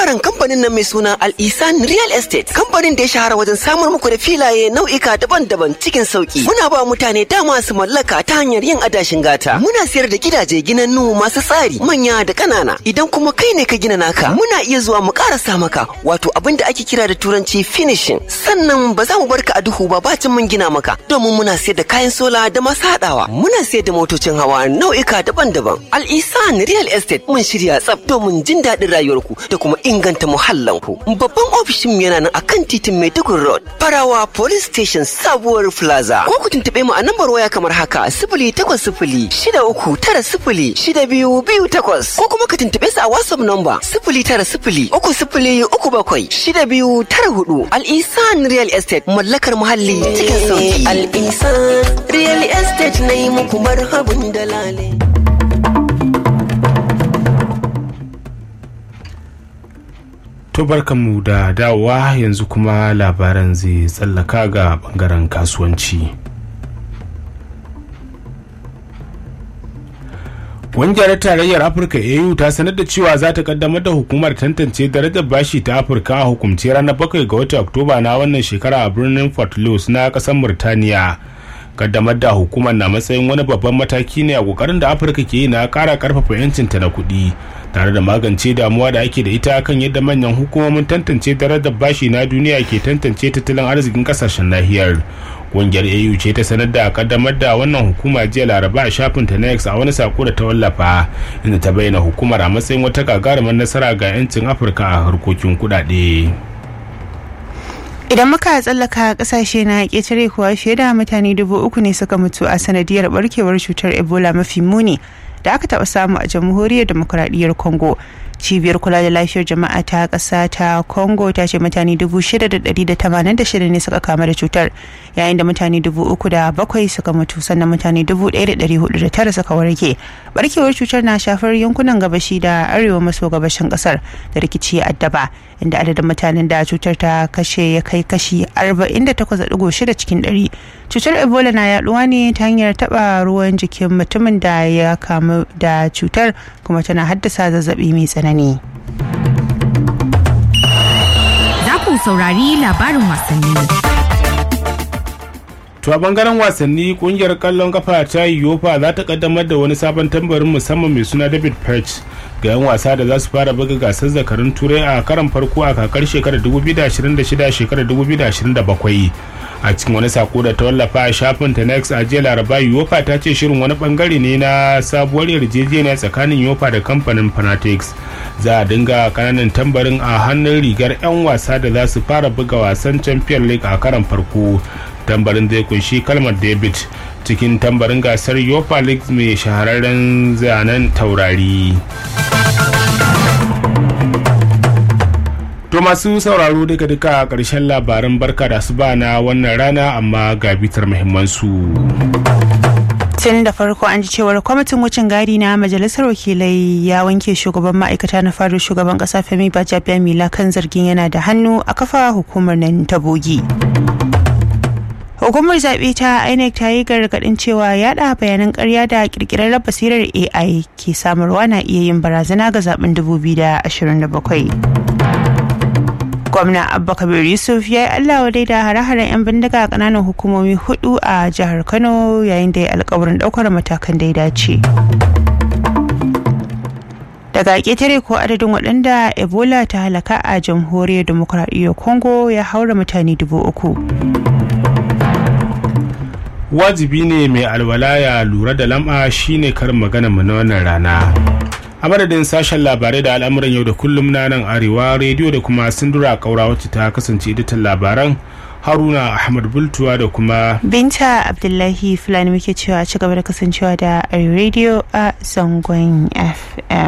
katafaren kamfanin nan mai suna Al-Isan Real Estate. Kamfanin da ya shahara wajen samar muku da filaye nau'ika daban-daban cikin sauki. Muna ba mutane dama su mallaka ta hanyar yin adashin gata. Muna sayar da gidaje ginannu masu tsari manya da ƙanana. Idan kuma kai ne ka gina naka, muna iya zuwa mu ƙarasa maka wato abin da ake kira da turanci finishing. Sannan ba za mu barka a duhu ba bacin mun gina maka domin muna sayar da kayan sola da masu haɗawa. Muna sayar da motocin hawa nau'ika daban-daban. Al-Isan Real Estate mun shirya tsaf domin jin daɗin rayuwarku da kuma inganta muhallanku. Babban ofishin yana nan akan titin Maiduguri Road, Farawa Police Station Sabuwar Plaza. Ko ku tuntuɓe mu a nambar waya kamar haka sifili takwas sifili shida uku tara sifili shida biyu biyu takwas. Ko kuma ka tuntuɓe su a WhatsApp number sifili tara sifili uku sifili uku bakwai shida biyu tara hudu. Al-Isan Real Estate mallakar muhalli cikin sauki. Al-Isan Real Estate na yi muku marhabin dalale. To barkanmu da dawowa yanzu kuma labaran zai tsallaka ga bangaren kasuwanci. Ƙungiyar Tarayyar Afirka AU ta sanar da cewa za ta kaddamar da hukumar tantance darajar bashi ta Afirka a hukumce ranar bakwai ga watan Oktoba na wannan shekara a birnin Fort Louis na ƙasar Murtaniya. kaddamar da hukumar na matsayin wani babban mataki ne a kokarin da afirka ke yi na kara karfafa yancinta na kuɗi tare da magance damuwa da ake da ita kan yadda manyan hukumomin tantance darajar bashi na duniya ke tantance tattalin arzikin kasashen nahiyar ƙungiyar au ce ta sanar da kaddamar da wannan hukuma jiya laraba a shafin ta nex a wani sako da ta wallafa inda ta bayyana hukumar a matsayin wata gagarumar nasara ga 'yancin afirka a harkokin kuɗaɗe. idan muka tsallaka kasashe na ƙetare kuwa fiye da mutane dubu uku ne suka mutu a sanadiyar barkewar cutar ebola mafi muni da aka taɓa samu a jamhuriyar demokuraɗiyyar congo cibiyar kula da lafiyar jama'a ta ƙasa ta congo ta ce mutane dubu shida da ɗari da tamanin da shida ne suka kama da cutar yayin da mutane dubu uku da bakwai suka mutu sannan mutane dubu ɗaya da ɗari hudu da tara suka warke barkewar cutar na shafar yankunan gabashi da arewa maso gabashin ƙasar da rikici addaba inda adadin mutanen da cutar ta kashe ya kai kashi 48.6 cikin 100 cutar ebola na yaduwa ne ta hanyar taba ruwan jikin mutumin da ya kamu da cutar kuma tana haddasa zazzabi mai tsanani za ku saurari labarin wasanni To a bangaren wasanni kungiyar kallon kafa ta yofa za ta kaddamar da wani sabon tambarin musamman mai suna David Perch ga 'yan wasa da za su fara buga gasar zakarun turai a karan farko a kakar shekarar 2026 shekarar 2027 a cikin wani sako da ta wallafa a shafin ta next a jiya laraba yofa ta ce shirin wani bangare ne na sabuwar yarjejeniya tsakanin yofa da kamfanin fanatics za a dinga kananan tambarin a hannun rigar 'yan wasa da za su fara buga wasan champion league a karan farko tambarin zai kunshi kalmar david cikin tambarin gasar yofa league mai shahararren zanen taurari to masu sauraro duka duka a ƙarshen labaran barka da su na wannan rana amma ga bitar muhimmansu tun da farko an ji cewar kwamitin wucin gadi na majalisar wakilai ya wanke shugaban ma'aikata na faru shugaban kasa femi bajabiya mila kan zargin yana da hannu a kafa hukumar nan ta bogi hukumar zaɓe ta inec ta yi gargaɗin cewa yaɗa bayanan ƙarya da ƙirƙirar basirar ai ke samarwa na iya yin barazana ga zaben 2027 gwamna abba kabir yusuf ya yi allah wadai da hare-haren 'yan bindiga a ƙananan hukumomi hudu a jihar kano yayin da ya alkawarin ɗaukar matakan da ya dace daga ƙetare ko adadin waɗanda ebola ta halaka a jamhuriyar demokuraɗiyyar congo ya haura mutane dubu uku wajibi ne mai alwala ya lura da lam'a shine karin magana mu na wannan rana a madadin sashen labarai da al'amuran yau da kullum na nan arewa rediyo da kuma sindura kaura wacce ta kasance editan labaran haruna ahmad bultuwa da kuma binta abdullahi fulani muke cewa ci gaba da kasancewa da radio a zangon fm